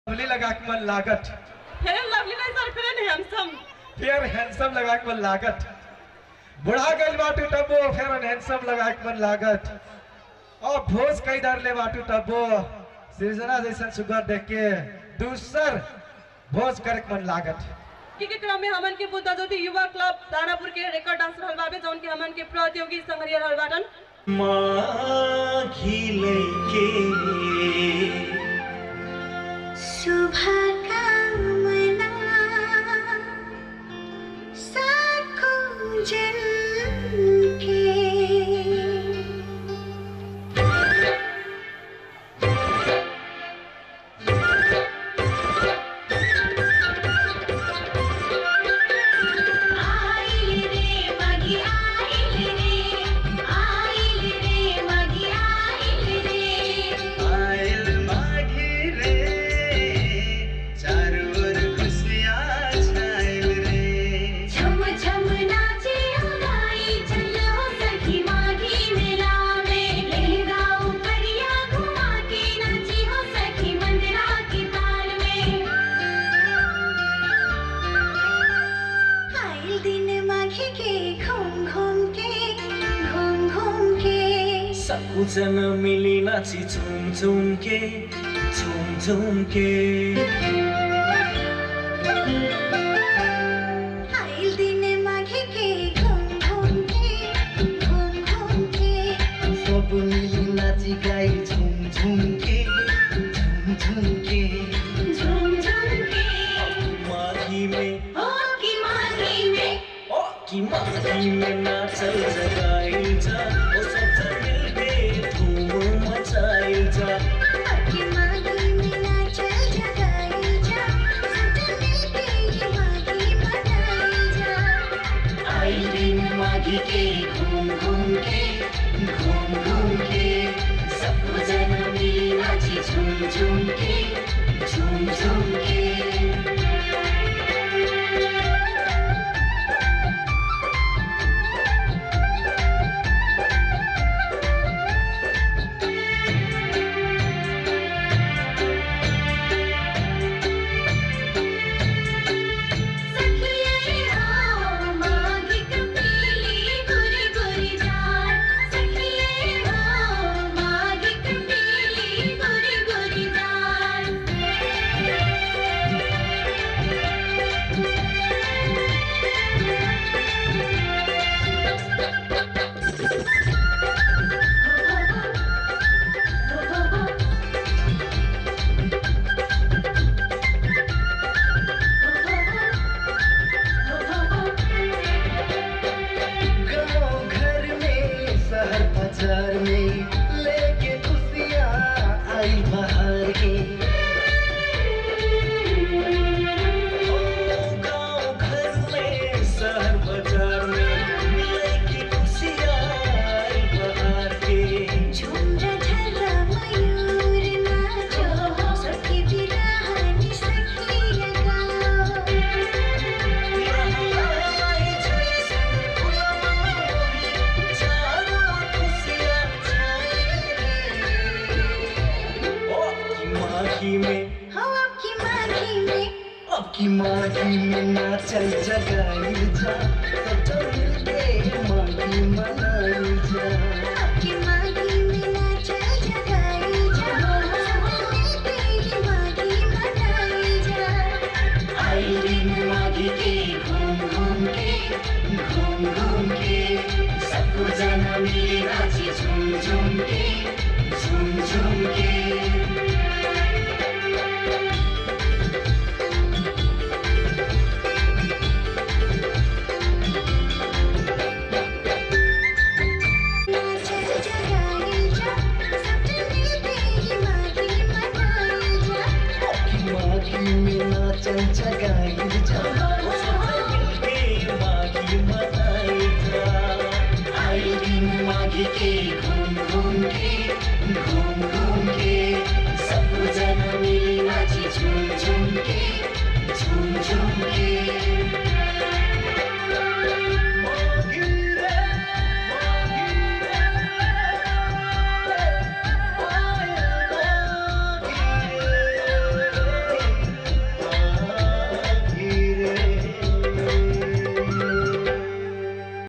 lovely लगा के मन लागत फेयर लवली नहीं sir fair handsome fair handsome लगा के मन लागत बुढ़ा गइल बाटू टब्बो फेयर हैंडसम लगा के मन लागत और भोज कई दर ले बाटू टब्बो सृजना जैसन सुगर देख के दूसर भोज करे के मन लागत की के क्रम में हमन के बुद्धा ज्योति युवा क्लब दानापुर के रेकॉर्ड डांस रहल बाबे जौन के हमन के प्रतियोगी संग्रह रहल बाटन माघी लेके शुभकामना साखों जन के आइल रे मगी आइल रे आइल रे मगी आइल रे आयल माघी रे चारों ओर खुशियाँ छायल रे झम झम नाचे उड़ाई चलो सखी माघी मेला में लहरा उपरिया घुमा के नाची हो सखी मंदिरा की ताल में आइल दिन माघी के घूम घूम के घूम घूम के सबजना मिली नाची झुम झुम के झुम झुम के आइल दिन माघी के घूम घूम के घूम घूम के सब मिली नाची गाई झुम झुम के झुम झुम के झूम झूम के माघी में ओ की माघी में ओ की माघी में नाचल जगाइल जा ओ सब मिलके धूम मचाइल जा की माघी में नाचल जगाई जा सब मिलके ये माघी मनाई जा आई दिन माघी के घूम घूम के घूम घूम के सब जना मिली नाची झूम झूम के झूम झूम के सखिए हो माघी कपीली गुरी गुरी जान सखिए हो माघी कपीली गुरी गुरी जान गाँव घर में शहर बाजार में लेके खुशियाँ आई बाहर के गाँव घर में शहर बाजार में लेके खुशियाँ आई बाहर के झुमरा झरा मयूर नाचो सखी बिरहानी सखी गाओ माघी में हो आपकी माघी में अब की माघी में नाचल जगाई जा सब मिलके माघी मनाई जा आपकी माघी में नाचल जगाई जा सब मिलके ये माघी मनाई जा आई दिन माघी के घूम घूम के घूम घूम के सबको जना मिली नाची झूम झूम के झूम झूम के नाचल जगाई जा सब मिलके ये माघी मनाई जा माघी में नाचल जगाई जा ओ सब मिलके माघी मनाई जा आई दिन माघी के घूम घूम के घूम घूम के सब जना मिली नाची झूम झूम के झूम झूम के